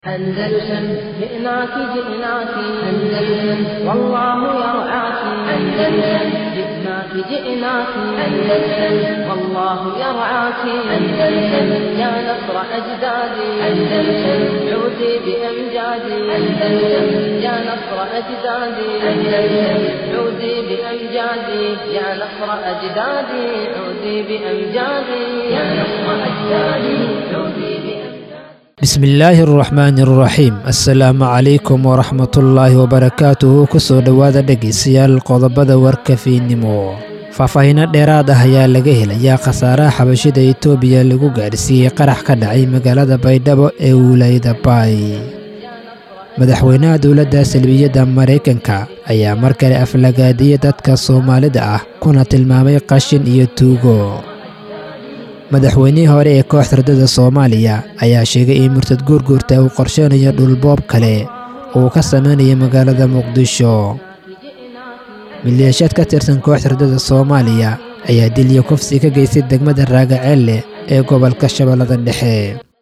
أندلسن جئناك جئناك أندلسن والله يرعاك أندلسن جئناك جئناك أندلسن والله يرعاك أندلسن يا نصر أجدادي أندلسن عودي بأمجادي أندلسن يا نصر أجدادي أندلسن عودي بأمجادي يا نصر أجدادي عودي بأمجادي يا نصر أجدادي عودي بأمجادي bismillaahi araxmaani araxiim assalaamu calaykum waraxmatullaahi wabarakaatuhu kusoo dhowaada dhegaystayaal qodobada warkafiinimo faahfaahiino dheeraad ah ayaa laga helayaa khasaaraha xabashida itoobiya lagu gaadhsiiyey qarax ka dhacay magaalada baydhabo ee wilaayada baay madaxweynaha dowladda salbiyadda maraykanka ayaa mar kale aflagaadiyey dadka soomaalida ah kuna tilmaamay qashin iyo tuugo madaxweynihii hore ee kooxda ardada soomaaliya ayaa sheegay in murtad guurguurta uu qorsheynayo dhulboob kale uu ka samaynayo magaalada muqdisho maleeshiyaad ka tirsan kooxda ardada soomaaliya ayaa dilyo kufsi ka geystay degmada raagaceelle ee gobolka shabeellada dhexe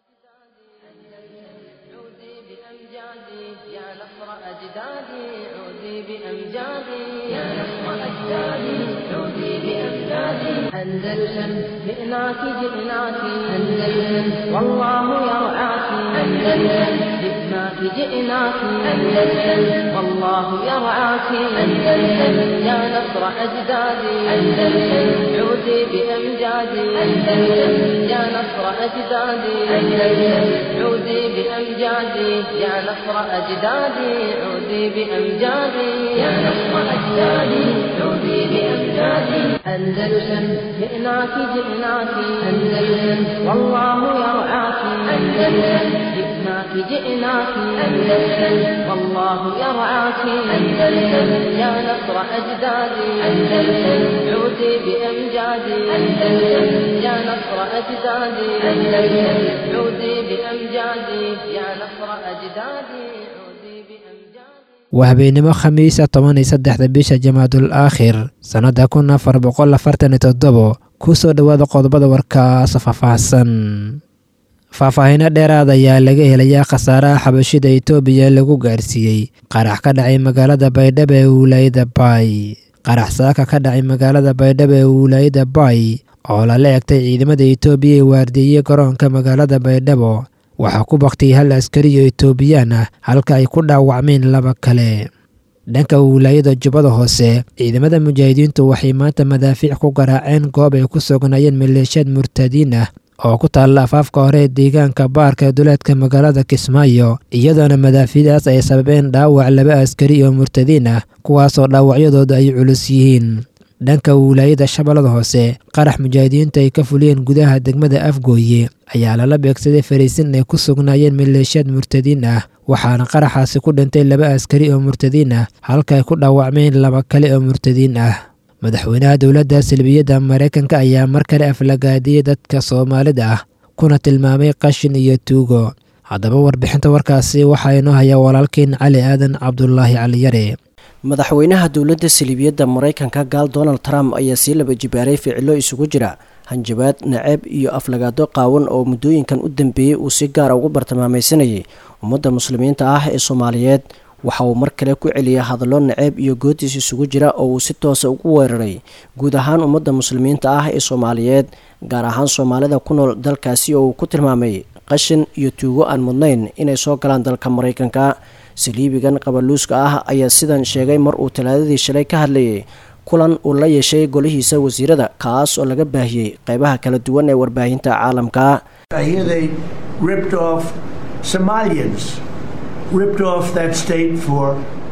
عودي بأمجادي يا نصر أجدادي عودي بأمجادي يا نصر أجدادي عودي بأمجادي أندلسن جئناك جئناك أندلسن والله يرعاك أندلسن جئناك جئناك أندلسن والله يرعاك أندلسن يا نصر أجدادي أندلسن عودي بأمجادي أندلسن يا نصر أجدادي أندلسن عودي بأمجادي يا نصر أجدادي عودي بأمجادي يا نصر أجدادي عودي بأمجادي أندلسن جئناك جئناك أندلسن والله يرعاك أندلسن جئناك جئناك أندلسن والله يرعاك أندلسن يا نصر أجدادي أندلسن عودي بأمجادي أندلسن يا نصر أجدادي أندلسن عودي بأمجادي يا نصر أجدادي عودي بأمجادي waa habeenimo khamiisa toban iyo saddexda bisha jamaadul aakhir sannadda kun afar boqol afartan iyo toddobo kusoo dhowaada qodobada warkaas faahfaahsan faahfaahiino dheeraad ayaa laga helayaa khasaaraha xabashida itoobiya lagu gaarsiiyey qarax ka dhacay magaalada baydhabo ee wilaayada baay qarax saaka ka dhacay magaalada baydhabo ee wilaayada baay oo lala egtay ciidamada itoobiya ee waardieyey garoonka magaalada baydhabo waxaa ku baktiyey hal askariyo itoobiyaan ah halka ay ku dhaawacmeen laba kale dhanka wilaayada jubbada hoose ciidamada mujaahidiintu waxay maanta madaafiic ku garaaceen goob ay ku sugnaayeen maleeshiyaad murtadiin ah oo ku taalla afaafka hore ee deegaanka baarka ee duleedka magaalada kismaayo iyadoona madaafiicdaas ay sababeen dhaawac laba askari oo murtadiin ah kuwaasoo dhaawacyadooda ay culus yihiin dhanka wilaayada shabeellada hoose qarax mujaahidiintu ay ka fuliyeen gudaha degmada afgooye ayaa lala beegsaday fariisin ay ku sugnaayeen maleeshiyaad murtadiin ah waxaana qaraxaasi ku dhintay laba askari oo murtadiin ah halka ay ku dhaawacmeen laba kale oo murtadiin ah madaxweynaha dowladda salbiyadda maraykanka ayaa mar kale aflagaadiyey dadka soomaalida ah kuna tilmaamay qashin iyo tuugo haddaba warbixinta warkaasi waxaa inoo hayaa walaalkeen cali aadan cabdulaahi caliyare madaxweynaha dowladda saliibiyadda maraykanka gaal donald trump ayaa sii laba jibaaray ficilo isugu jira hanjabaad naceeb iyo aflagaado qaawan oo muddooyinkan u dambeeyey uu si gaara ugu bartilmaamaysanayay ummadda muslimiinta ah ee soomaaliyeed waxa uu mar kale ku celiyay hadallo naceeb iyo goodiis isugu jira oo uu si toosa ugu weeraray guud ahaan ummadda muslimiinta ah ee soomaaliyeed gaar ahaan soomaalida ku nool dalkaasi oo uu ku tilmaamay qashin iyo tuugo aan mudnayn inay soo galaan dalka maraykanka saliibigan qabaluuska ah ayaa sidan sheegay mar uu talaadadii shalay ka hadlayay kulan uu la yeeshay golihiisa wasiirada kaas oo laga baahiyey qeybaha kala duwan ee warbaahinta caalamka I hear they ripped off Somalians, ripped off that state for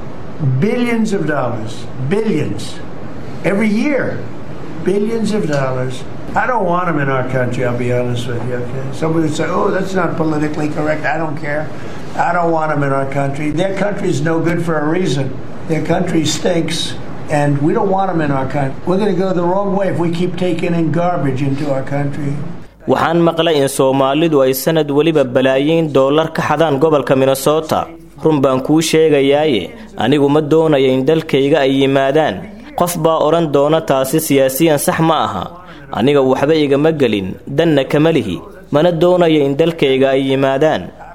billions of dollars, billions, every year, billions of dollars. I don't want them in our country, I'll be honest with you, okay? Somebody would say, oh, that's not politically correct. I don't care. I don't want them in our country. Their country's no good for a reason. Their country stinks, and we don't want them in our country. We're going to go the wrong way if we keep taking in garbage into our country. waxaan maqlay in soomaalidu ay sanad weliba balaayiin dollar ka xadaan gobolka minnesota run baan kuu sheegayaaye anigu ma doonaya in dalkayga ay yimaadaan qof baa odhan doona taasi siyaasiyan sax ma aha aniga waxba igama gelin danna kama lihi mana doonaya in dalkayga ay yimaadaan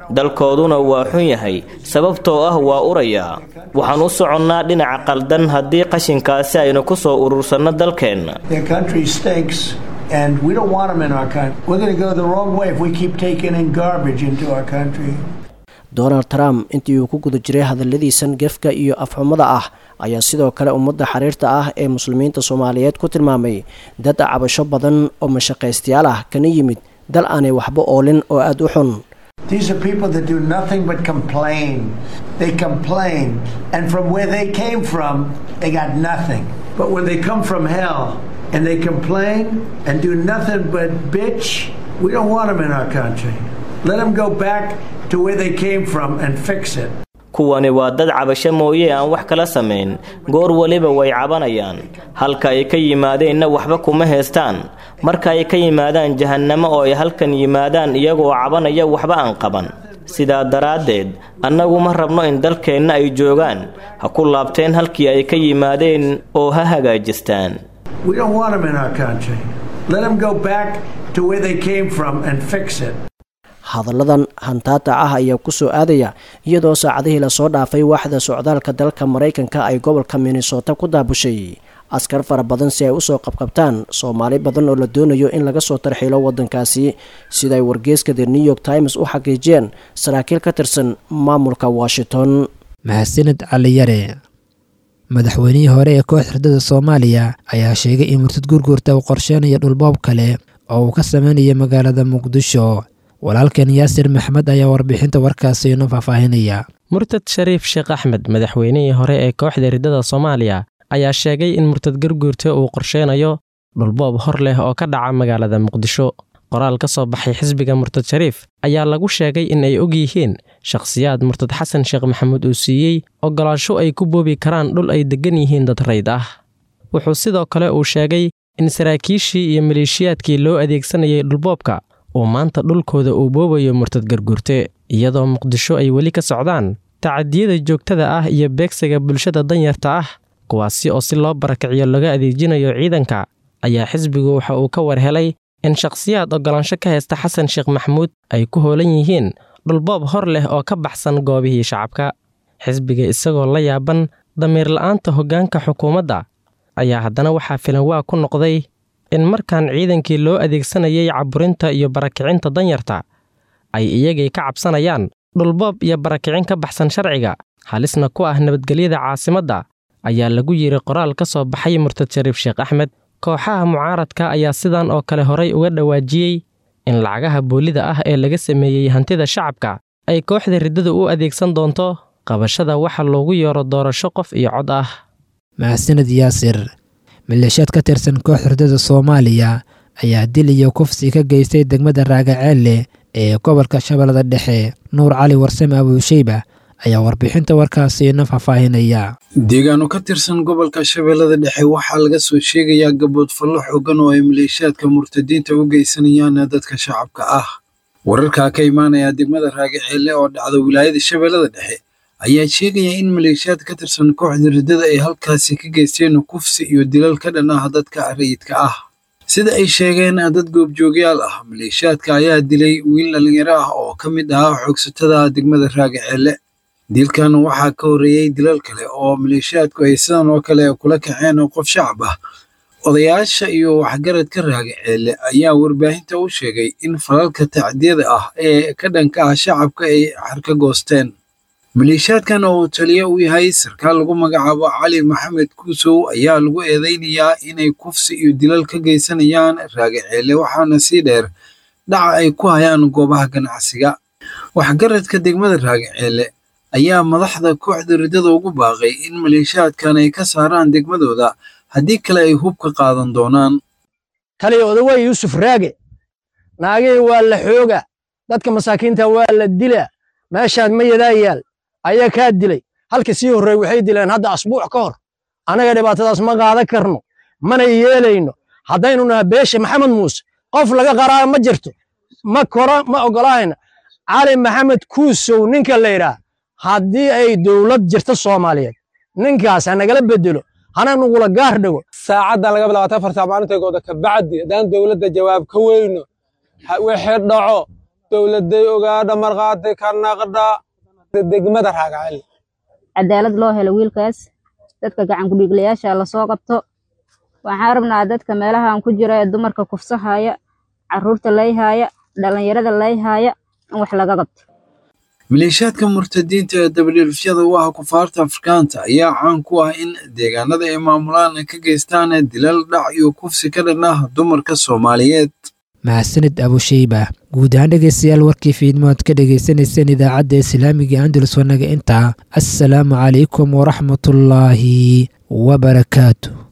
dalkooduna waa xun yahay sababtoo ah waa urayaa waxaan u soconnaa dhinaca qaldan haddii qashinkaasi aynu ku soo urursanno dalkeenna Their country stinks, and we don't want them in our country. We're going to go the wrong way if we keep taking in garbage into our country. donald trump intii uu ku guda jiray hadalladiisan gefka iyo afxumada ah ayaa sidoo kale ummadda xiriirta ah ee muslimiinta soomaaliyeed ku tilmaamay dad cabasho badan oo mashaqaystayaal ah kana yimid dal aanay waxba oolin oo aada u xun These are people that do nothing but complain. They complain, and from where they came from, they got nothing. But when they come from hell and they complain and do nothing but bitch, we don't want them in our country. Let them go back to where they came from and fix it. kuwani waa dad cabasho mooye aan wax kala samayn goor waliba way cabanayaan halka ay ka yimaadeenna waxba kuma heestaan marka ay ka yimaadaan jahannamo oo ay halkan yimaadaan iyagoo cabanaya waxba aan qaban sidaa daraaddeed annagu ma rabno in dalkeenna ay joogaan ha ku laabteen halkii ay ka yimaadeen oo ha hagaajistaan We don't want them in our country. Let them go back to where they came from and fix it. hadalladan hantaata ah ayaa ku soo aadaya iyadoo saacadihii lasoo dhaafay waaxda socdaalka dalka maraykanka ay gobolka minnesota ku daabushay askar fara badan si ay usoo qabqabtaan soomaali badan oo la doonayo in laga soo tarxiilo waddankaasi siday wargeeska the new york times u xaqiijiyeen saraakiil ka tirsan maamulka washington mahadsanid caliyare madaxweynihii hore ee koox xirdada soomaaliya ayaa sheegay in murtad gurgurta uu qorsheynayo dhulboob kale oo uu ka sameynaya magaalada muqdisho walaalkan yaasir maxmed ayaa warbixinta warkaasi inoo faahfaahinaya murtad shariif sheekh axmed madaxweynihii hore ee kooxda riddada soomaaliya ayaa sheegay in murtad garguurta uu qorsheynayo dhulboob hor leh oo ka dhaca magaalada muqdisho qoraal ka soo baxay xisbiga murtad shariif ayaa lagu sheegay in ay og yihiin shakhsiyaad murtad xasan sheekh maxamuud uu siiyey oggolaansho ay ku boobi karaan dhul ay deggan yihiin dad rayd ah wuxuu sidoo kale uu sheegay in saraakiishii iyo maleeshiyaadkii loo adeegsanayay dhulboobka uu maanta dhulkooda uu boobayo murtad garguurte iyadoo muqdisho ay weli ka socdaan tacadiyada joogtada ah iyo beegsiga bulshada danyarta ah kuwaasi oo si loo barakiciyo laga adeejinayo ciidanka ayaa xisbigu waxa uu ka war helay in shakhsiyaad oggolaansho ka haysta xasan sheekh maxamuud ay ku hoolan yihiin dhulboob hor leh oo ka baxsan goobihii shacabka xisbiga isagoo la yaaban damiir la'aanta hoggaanka xukuumadda ayaa haddana waxaa filan waa ku noqday in markan ciidankii loo adeegsanayay caburinta iyo barakicinta danyarta ay iyagay ka cabsanayaan dhulboob iyo barakicin ka baxsan sharciga halisna ku ah nabadgelyada caasimadda ayaa lagu yidhi qoraal ka soo baxay murtad shariif sheekh axmed kooxaha mucaaradka ayaa sidan oo kale horay uga dhawaajiyey in lacagaha boolida ah ee laga sameeyey hantida shacabka ay kooxda riddadu u adeegsan doonto qabashada waxa loogu yeero doorasho qof iyo cod ah mahadsanid yaasir maleeshiyaad ka tirsan koox xirdada soomaaliya ayaa dil iyo kufsi ka geystay degmada raagaceelle ee gobolka shabeellada dhexe nuur cali warsame abuusheyba ayaa warbixinta warkaasi ina faahfaahinaya deegaano ka tirsan gobolka shabeellada dhexe waxaa laga soo sheegayaa gabood fallo xoogan oo ay maleeshiyaadka murtadiinta u geysanayaan dadka shacabka ah wararkaa ka imaanaya degmada raagaceelle oo dhacda wilaayada shabeellada dhexe ayaa sheegaya in maleeshiyaad ka tirsan kooxda riddada ay halkaasi ka geysteen kufsi iyo dilal ka dhan ah dadka rayidka ah sida ay sheegeen dad goobjoogyaal ah maleeshiyaadka ayaa dilay wiil dhallinyaro ah oo ka mid ahaa xoogsatada degmada raagaceelle dilkan waxaa ka horreeyey dilal kale oo maleeshiyaadku ay sidan oo kale kula kaceen qof shacab ah odayaasha iyo waxgaradka raagaceelle ayaa warbaahinta u sheegay in falalka tacdiyada ah ee ka dhanka ah shacabka ay xarka goosteen maleeshiyaadkan oo uu taliye u yahay sarkaal lagu magacaabo cali maxamed kuusow ayaa lagu eedeynayaa inay kufsi iyo dilal ka geysanayaan raagaceelle waxaana sii dheer dhaca ay ku hayaan goobaha ganacsiga waxgaradka degmada raagaceelle ayaa madaxda kooxda riddada ugu baaqay in maleeshiyaadkan ay ka saaraan degmadooda haddii kale ay hub ka qaadan doonaan taliya odawey yuusuf raage naagihii waa la xooga dadka masaakiinta waa la dila meeshaad ma yadaa yaal ayaa kaa dilay halka sii horreey waxay dileen hadda asbuuc ka hor annaga dhibaatadaas ma qaadan karno mana yeelayno haddaynu naha beesha maxamed muuse qof laga qaraa ma jirto ma koro ma oggolaayna cali maxamed kuusow ninka la yidhaah haddii ay dowlad jirto soomaaliyeed ninkaas ha nagala bedelo hana nugula gaar dhigo saacaddan laga bilaabata afartaa maalintaygoda ka bacdi haddaan dowladda jawaab ka weyno wixii dhaco dowladday ogaadha markhaati ka naqdha degmada raagacel cadaalad loo helo wiilkaas dadka gacan kudhiiglayaasha lasoo qabto waxaan rabnaa dadka meelahan ku jira ee dumarka kufsahaya caruurta layhaaya dhallinyarada layhaaya in wax laga qabto maleeshiyaadka murtadiinta ee dabadhiilfyada u ah kufaarta afrikaanta ayaa caan ku ah in deegaanada ay maamulaan ka geystaan dilal dhac iyo kufsi ka dhan ah dumarka soomaaliyeed mahadsanid abusheyba guud ahaan dhegeystayaal warkii fiidmo aad ka dhegeysaneyseen idaacadda islaamiga andalus wanaga intaa assalaamu calaykum waraxmatullaahi wabarakaatu